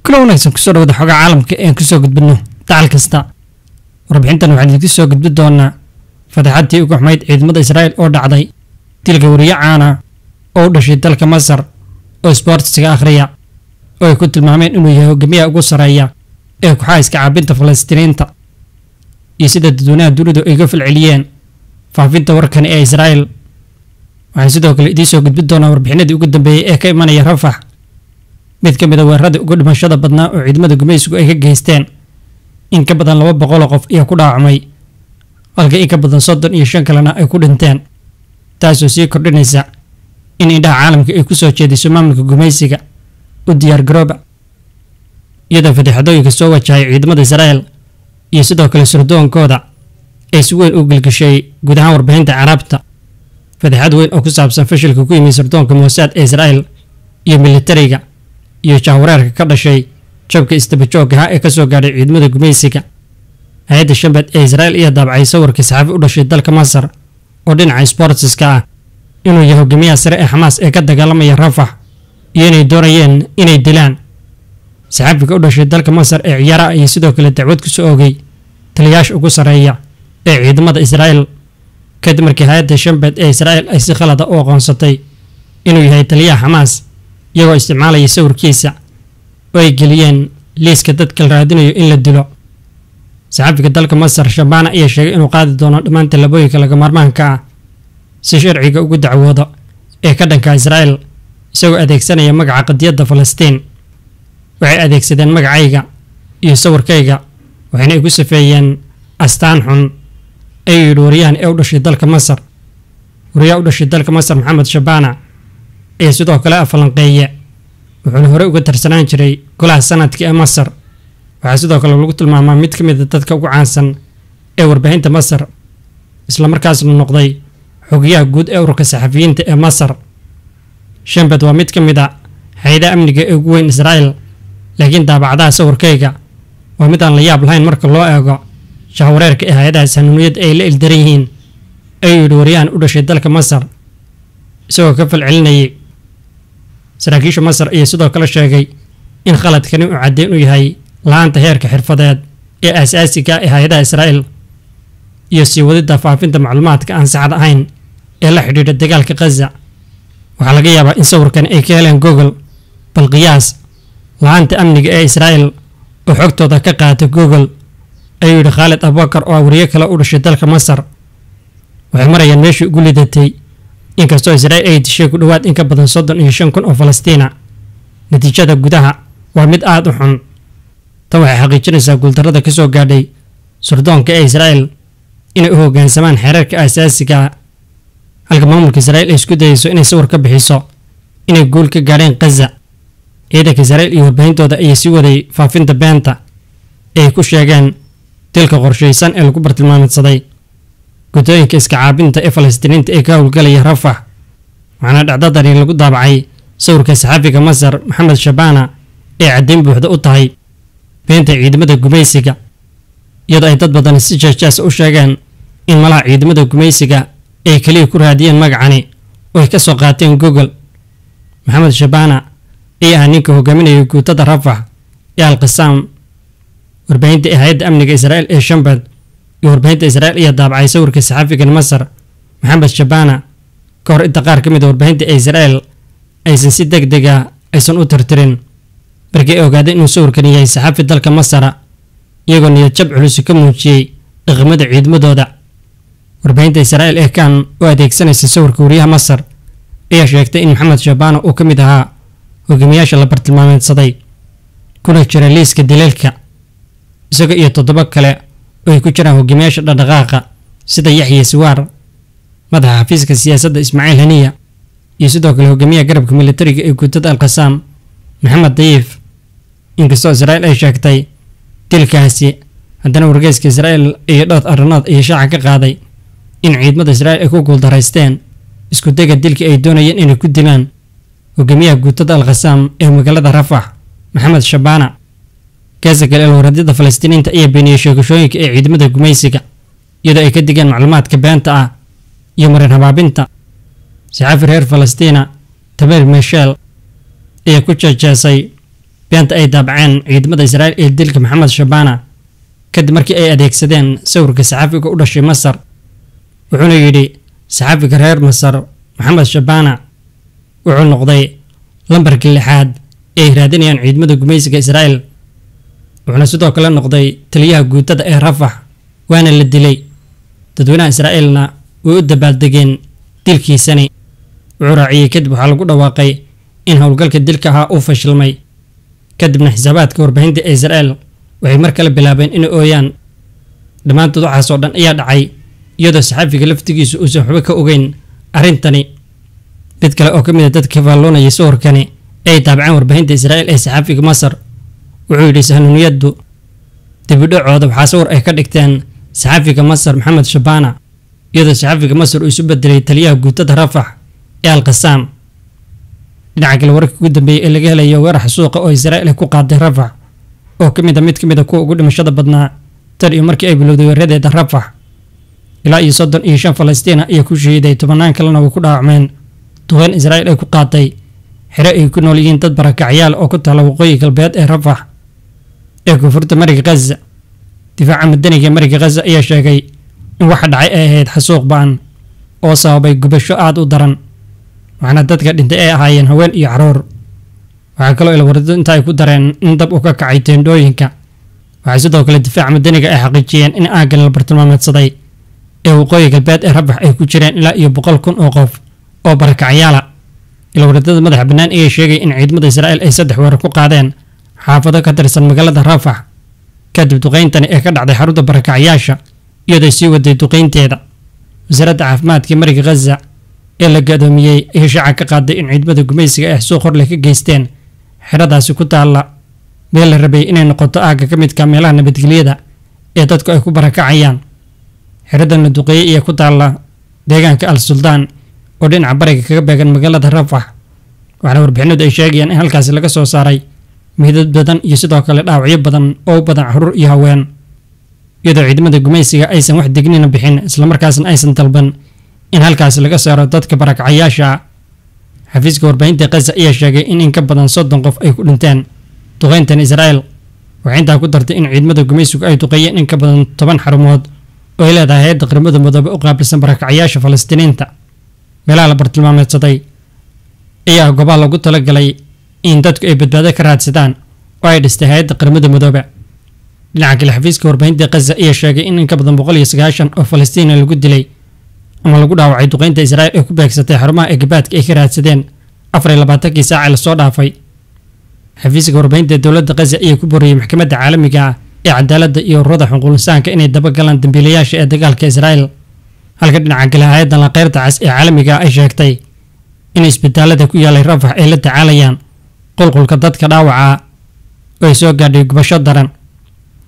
kula wanaagsan kusoo dhawada xogaa caalamka ee aan kusoo gudbino dacal kasta warbixintan waxaan idinku soo gudbi doonaa fataxadii ugu xumayd ciidamada israa'il oo dhacday dilka wariye caana oo u dhashay dalka masar oo isboortisiga akhriya oo ay ku tilmaameen inuu yahay hogaamiyaha ugu sarreeya ee kuxaayiska caabinta falastiiniinta iyo sida dadweynaha dunidu ay ga falceliyeen faafinta warkani ee israa'il waxaan sidoo kale idiin soo gudbin doonaa warbixinadii ugu dambeeyey ee ka imanaya rafax mid ka mid a weeraradii ugu dhimashada badnaa oo ciidamada gumaysigu ay ka geysteen in ka badan laba boqoloo qof ayaa ku dhaawacmay halka in ka badan soddon iyo shan kalena ay ku dhinteen taasoo sii kordhinaysa in indhaha caalamka ay kusoo jeediso maamulka gumaysiga u diyaar garooba iyadoo fataxadooyinka soo wajahay ciidamada israa'el iyo sidoo kale surdoonkooda ay si weyn u gelgashay guud ahaan warbixinta caraabta fataxad weyn oo ku saabsan fashilka ku yimid sirdoonka moosaad ee israa'el iyo militariga iyo jahwareerka ka dhashay jabka istabajoogaha ee kasoo gaadhay ciidamada gumaysiga hay-adda shambed ee israa'il iyo daabacay sawirka saxaafi u dhashay dalka masar oo dhinaca sbortiska ah inuu yahay hogaamiyaha sare ee xamaas ee ka dagaalamaya rafax iyo inay doonayeen inay dilaan saxaafiga u dhashay dalka masar ee ciyaaraha iyo sidoo kale dacwad ku soo oogay taliyaasha ugu sarreeya ee ciidamada israa'il kadib markii hay-adda shambed ee israa'il ay si khalada u aqoonsatay inuu yahay taliyaha xamaas iyagoo isticmaalaya sawirkiisa oo ay geliyeen liiska dadka la raadinayo in la dilo saxaafiga dalka masar shabaana ayaa sheegay inuu qaadi doono dhammaan tallaabooyinka laga maarmaanka ah si sharciga ugu dacwoodo ee ka dhanka israa'il isagoo adeegsanaya magaca qadiyadda falastiin waxay adeegsadeen magacayga iyo sawirkayga waxayna igu safeeyeen astaan xun ayuu yidhi wariyahan ee u dhashay dalka masar wariyaha u dhashay dalka masar maxamed shabaana ayaa sidoo kale afalanqeeye wuxuuna horey uga tarsanaan jiray golaha sanadka ee masar waxaa sidoo kale lagu tilmaamaa mid ka mid a dadka ugu caansan ee warbaahinta masar islamarkaasna noqday xogayaha guud ee ururka saxafiyiinta ee masar shambed waa mid ka mid a hay-adaha amniga ee ugu weyn israa'il laakiin daabacadaha sawirkayga waa mid aan la yaab lahayn marka loo eego jahwareerka ee hay-adaha sanuuniyadda ay la ildaran yihiin ayuu yidhi waryahan u dhashay dalka masar isagoo ka falcelinayay saraakiisha masar ayaa sidoo kale sheegay in khaladkani uu caddeyn u yahay la-aanta heerka xirfadeed ee aasaasiga ee hay-adaha israa'il iyo sii wadidda faafinta macluumaadka aan saxad ahayn ee la xidhiidha dagaalka khaza waxaa laga yaabaa in sawirkani ay ka heleen google bal qiyaas la-aanta amniga ee israa'il oo xogtooda ka qaata google ayuu yidhi khaalid abubakar oo ah wariye kale u dhashay dalka masar waxay marayaan meeshii ugu lidatay inkastoo israa'il ay dishay ku dhowaad in ka badan soddon iyo shan kun oo falastiina natiijada gudaha waa mid aada u xun tan waxay xaqiijinaysaa guuldarrada ka soo gaadhay surdoonka ee israa'il inay u hoggaansamaan xeerarka aasaasiga ah halka maamulka israa'il ay isku dayayso inay sawir ka bixiso inay guul ka gaadheen khaza ciidanka israa'il iyo warbahintooda ayaa sii waday faafinta beenta ee ay ku sheegeen dilka qorshaysan ee lagu bartilmaameedsaday guddooyinka iska caabinta ee falastiiniinta ee ka howlgalaya rafax waxaana dhacdadani lagu daabacay sawirka saxaafiga masar maxamed shabaana ee caddayn buuxda u tahay beenta ciidamada gumaysiga iyadoo ay dad badan si jeejeesa u sheegeen in malaha ciidamada gumaysiga ay keliya ku raadiyeen magacani oo ay ka soo qaateen google maxamed shabaana ayaa ah ninka hogaaminaya guutada rafax ee alqisaam warbaahinta ee hay-adda amniga israa'il ee shambed iyo warbaahinta israa'il ayaa daabacay sawirka saxaafigan masar maxamed shabaana ka hor inta qaar ka mid a warbaahinta ee israa'il aysan si deg dega aysan u tirtirin markii ay ogaadeen inuu sawirkani yahay saxaafi dalka masara iyagoo niyad jab culusi ka muujiyey dhaqamada ciidamadooda warbaahinta israa'il ee kan oo adeegsanaysa sawirka wariyaha masar ayaa sheegtay in maxamed shabaana uu ka mid ahaa hogaamiyaasha la bartilmaameedsaday kuna jira liiska dileelka isaga iyo toddoba kale oo ay ku jiraan hogaamiyaasha dhaqdhaqaaqa sida yaxya siwaar madaxa xafiiska siyaasadda ismaaciil haniya iyo sidoo kale hogaamiyaha garabka militariga ee guutada alqasaam maxamed dayiif inkastoo israa'il ay sheegtay dilkaasi haddana wargeyska israa'il iyo dhowr arrimood ayaa shaaca ka qaaday in ciidamada israa'il ay ku guuldaraysteen isku dega dilkii ay doonayeen inay ku dilaan hogaamiyaha guutada alkhasaam ee magaalada rafax maxamed shabaana kaasa kale alwaradyada falastiiniinta ayaa beeniyey sheegashooyinka ee ciidamada gumaysiga iyadoo ay ka digeen macluumaadka beenta ah iyo marin habaabinta saxaafi reer falastiina tamer meshel ayaa ku jeejeesay beenta ay daabaceen ciidamada israa'iil ee dilka maxamed shabaana kadib markii ay adeegsadeen sawirka saxaafiga u dhashay masar wuxuuna yidhi saxaafiga reer masar maxamed shabaana wuxuu noqday lambarkii lixaad ee ay raadinayaan ciidamada gumaysiga israa'iil wuxuuna sidoo kale noqday taliyaha guutada ee rafax waana la dilay dadweynaha israa'iilna way u dabaaldegeen dilkiisani wuxuu raaciyey kadib waxaa lagu dhawaaqay in howlgalka dilka ahaa uu fashilmay kadibna xisaabaadka warbaahinta ee israa'iil waxay mar kale bilaabeen inay ooyaan dhammaantood waxaas oo dhan ayaa dhacay iyadoo saxaafiga laftigiisu uusan waxba ka ogeyn arrintani mid kale oo ka mid a dadka faalloonayay sawirkani ee ay taabaceen warbaahinta israa'iil ee saxaafiga masar wuxuu yidhi sahnuuniyaddu dibidhacooda waxaa sawir ay ka dhigteen saxaafiga masar maxamed shabaana iyadoo saxaafiga masar uu isu bedelay taliyaha guutada rafax ee alqasaam dhinaca kale wararkii ugu dambeeyey ee laga helayo weerar xasuuqa oo israa'iil ay ku qaaday rafax oo ka mid a mid ka mid a kuwa ugu dhimashada badnaa tan iyo markii ay bilowday weeradeeda rafax ilaa iyo soddon iyo shan falastiina ayaa ku shahiiday tobannaan kalena way ku dhaawacmeen duqeyn israa'iil ay ku qaatay xere ay ku nool yihiin dad barakacyaal oo ku taala waqooyi galbeed ee rafax ee koonfurta mariga khaza difaaca madaniga mariga khaza ayaa sheegay in waxa dhacay ay ahayd xasuuq ba'an oo sababay gubasho aada u daran waxaana dadka dhintay ay ahaayeen haween iyo caruur waxaa kaloo ilwarado inta ay ku dareen in dab uu ka kacay teendhooyinka waxay sidoo kale difaaca madaniga ay xaqiijiyeen in aaggan la bartilmaameedsaday ee waqooyi galbeed ee rabax ay ku jireen ilaa iyo boqol kun oo qof oo barakacyaala ilwaradada madaxa bannaan ayaa sheegay in ciidamada israa'iil ay saddex weerar ku qaadeen xaafado ka tirsan magaalada rafax kadib duqeyntani ee ka dhacday xarunta barakacyaasha iyadoo sii waday duqeynteeda wasaaradda caafimaadka mariga khaza ee la gadoomiyey ayaa shaaca ka qaaday in ciidamada gumaysiga ay xasuuq horle ka geysteen xeradaasi ku taalla meel la rabay inay noqoto aagga ka midka meelaha nabadgelyada ee dadku ay ku barakacayaan xeradan la duqeeyey ayaa ku taalla deegaanka al suldaan oo dhinaca bariga kaga beegan magaalada rafax waxaana warbixinadu ay sheegayaan in halkaasi laga soo saaray midad badan iyo sidoo kale dhaawacyo badan oo u badan caruur iyo haween iyadoo ciidamada gumaysiga aysan wax degnina bixin islamarkaasna aysan dalban in halkaasi laga saaro dadka barakacyaasha xafiiska warbaahinta khaza ayaa sheegay in in ka badan soddon qof ay ku dhinteen duqeyntan israa'iil waxay intaa ku dartay in ciidamada gumaysigu ay duqeeyeen in ka badan toban xarumood oo ay leedahay hay-adda qaramada midoobe u qaabilsan barakacyaasha falastiiniinta meelaha la bartilmaameedsaday ayaa goobaha lagu talagalay in dadku ay badbaado ka raadsadaan oo ay dhistay hay-adda qaramada midoobe dhinaca kale xafiiska warbaahinta khaza ayaa sheegay in in ka badan boqol iyo sagaashan oo falastiina lagu dilay ama lagu dhaawacay duqeynta israa'iil ee ku beegsatay xarumaha egabaadka ay ka raadsadeen afar iyo labaatankii saaca lasoo dhaafay xafiiska warbaahinta dowladda khaza ayaa ku boriyey maxkamadda caalamiga ah ee cadaaladda iyo ururada xuquuqinsaanka inay dabagalaan dambiilayaasha ee dagaalka israa'iil halka dhinaca kale hay-addan laqeyrta cas ee caalamiga ah ay sheegtay in isbitaalada ku yaalay rafax ay la tacaalayaan qulqulka dadka dhaawaca oo ay soo gaadhay gubasho daran